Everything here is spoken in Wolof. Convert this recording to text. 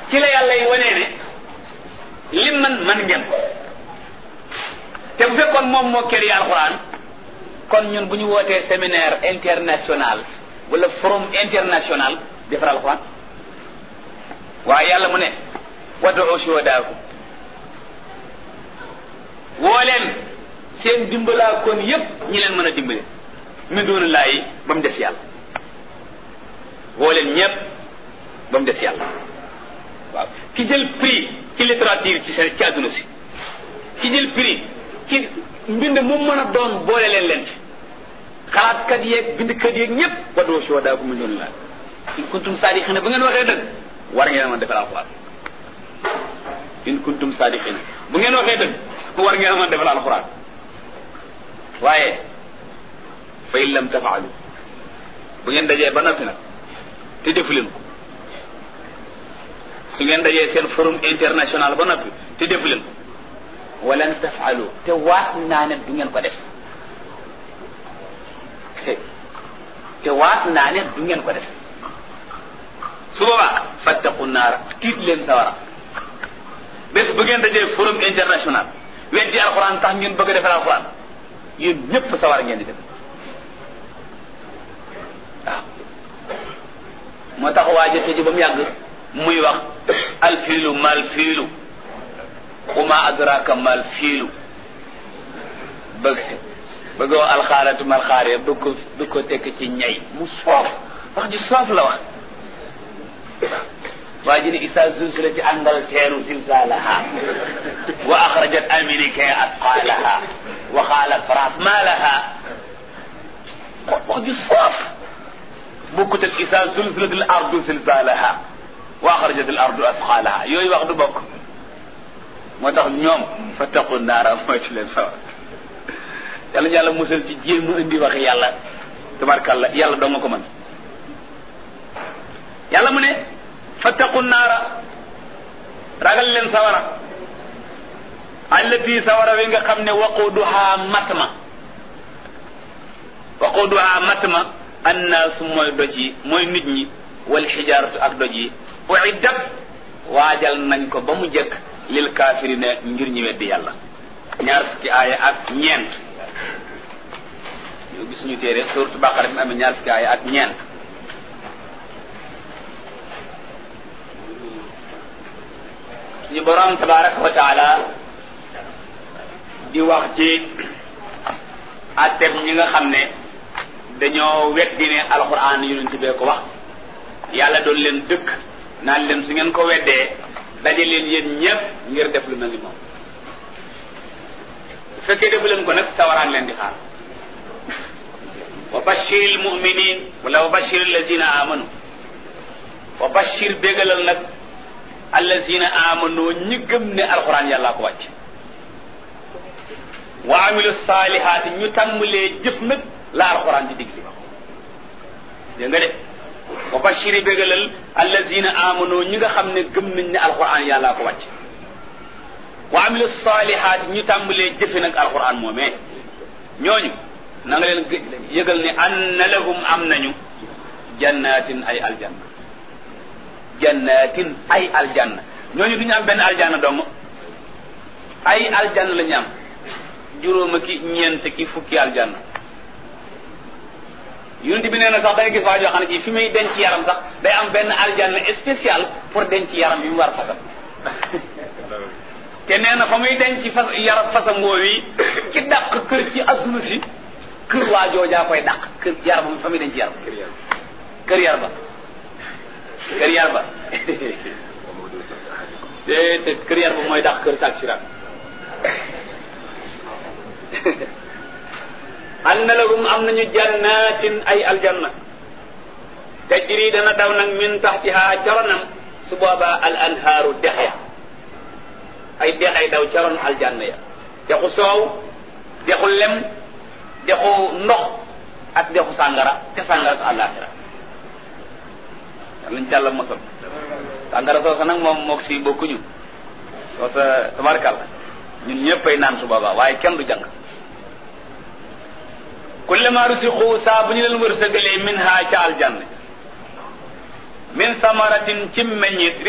ci la yàlla yi wanee ne lim man man ngeen ko te bu fekkoon moom moo kër yi alxuraan kon ñun bu ñu wootee séminaire international wala forum international defar alxuraan waaye yàlla mu ne wad'u shuhadaakum woo leen seen dimbalaa kon yépp ñi leen mën a dimbale min doona laayi ba mu des yàlla woo leen ñépp ba mu des yàlla waaw ki jël prix ci littérature ci seen ci àdduna si ki jël prix ci mbind mu mën a doon boole leen leen ci xalaatkat yeeg bindkat yeeg ñépp wad'u shuhadaakum min doona laayi in kuntum saadiqina bu ngeen waxee dëgg war ngeen a mën defal alxuraan in kuntum saadiqina bu ngeen waxee dëgg war ngeen a mën defal alxuraan waaye fa in lam tafaalu bu ngeen dajee ba noppi nag te defu leen ko su ngeen dajee seen forum international ba noppi te defu leen ko walan tafaalu te waat naa ne du ngeen ko def te waat naa ne du ngeen ko def su boobaa fattaqu naara tiit leen sawara bés bu ngeen dajee forum international weddi alxuraan tax ngeen bëgg a defal alxuraan yéen ñëpp sawara ngeen di def waaw moo tax waaja tëji ba mu yàgg muy wax alfiilu mal fiilu uma adraka mal fiilu bëgg bëggoo alxaaratu mal xaare bëgg ko bëgg ko tekk ci ñay mu soof wax ji soof la wax waa ji ne isa zulzilati Angleterre zilzalaha wa axrajat Amérique atqalaha wa qaala France ma laha wax ju foof bokkut ak isa zulzilati al ardu zilzalaha wa axrajat al ardu atqalaha yooyu wax du bokk moo tax ñoom fattaqu naara mooy ci leen sawar yàlla yàlla musal ci jéem a indi wax yàlla tabarkalla yàlla doo nga ko mën yàlla mu ne fattaqu naara ragal leen sawara allati sawara wi nga xam ne waquduha matma waquduha matma annaasu mooy doj yi mooy nit ñi wal xijaaratu ak doj yi uiddat waajal nañ ko ba mu jëkk lil kaafirina ngir ñi weddi yàlla ñaar fukki aaya ak ñeent yow gis ñu téere suratu baqara bi amee ñaar fukki aaya ak ñeent suñu borom tabaraka wa taala di wax ci atteb ñi nga xam ne dañoo weddi ne alquran yonent bee ko wax yàlla doon leen dëkk naan leen su ngeen ko weddee daje leen yéen ñëpp ngir def lu mel ni moom bu fekkee defu leen ko nag sawaraan leen di xaar wa bashir al muminin wala wa bashir allazina amanu wa bashir bégalal nag allazina amanu ñi gëm ne alquran yàllaa ko wàcc wa amilu saalihaati ñu tàmbalee jëf nag la alquran di digli dégg nga de wa bashiri bégalal allazina amanu ñi nga xam ne gëm nañ ne alquran yàllaa ko wàcc wa amilu saalihaati ñu tàmbalee jëfe nag alquran moomee ñooñu na nga leen yëgal ne anna lahum am nañu jannatin ay aljanna jannatin ay aljanna ñooñu du ñu am benn aljanna dong ay aljanna la ñu am juróoma ki ñeent ki fukki aljanna yonent bi nee na sax dangay gis waa joo xam ne ji fi muy denc yaram sax day am benn aljanna spécial pour denc yaram bi mu war fasam te nee na fa muy denc fas yaram fasam woowi ci dàq kër ci adduna si kër waa joojaa koy dàq kër yaram fa muy denc yaram kër yar ba kër yar ba te te kër yar ba mooy dàq kër saak siraat anna lahum am nañu jannatin ay aljanna tajri dana daw nag min taxtiha caronam su boobaa al anhaaru dex ya ay dex ay daw caron aljanna ya dexu soow dexu lem dexu ndox ak dexu sàngara te sàngara su àllaaxira lañ ci àlla mosal sàngara soosa nag moom mook si bokkuñu soosa tabarkàlla ñun ñëppay naan su boobaa waaye kenn du jàng kullama rusiqu saa bu ñu leen wërsëgalee min ha ca aljanna min samaratin ci meññit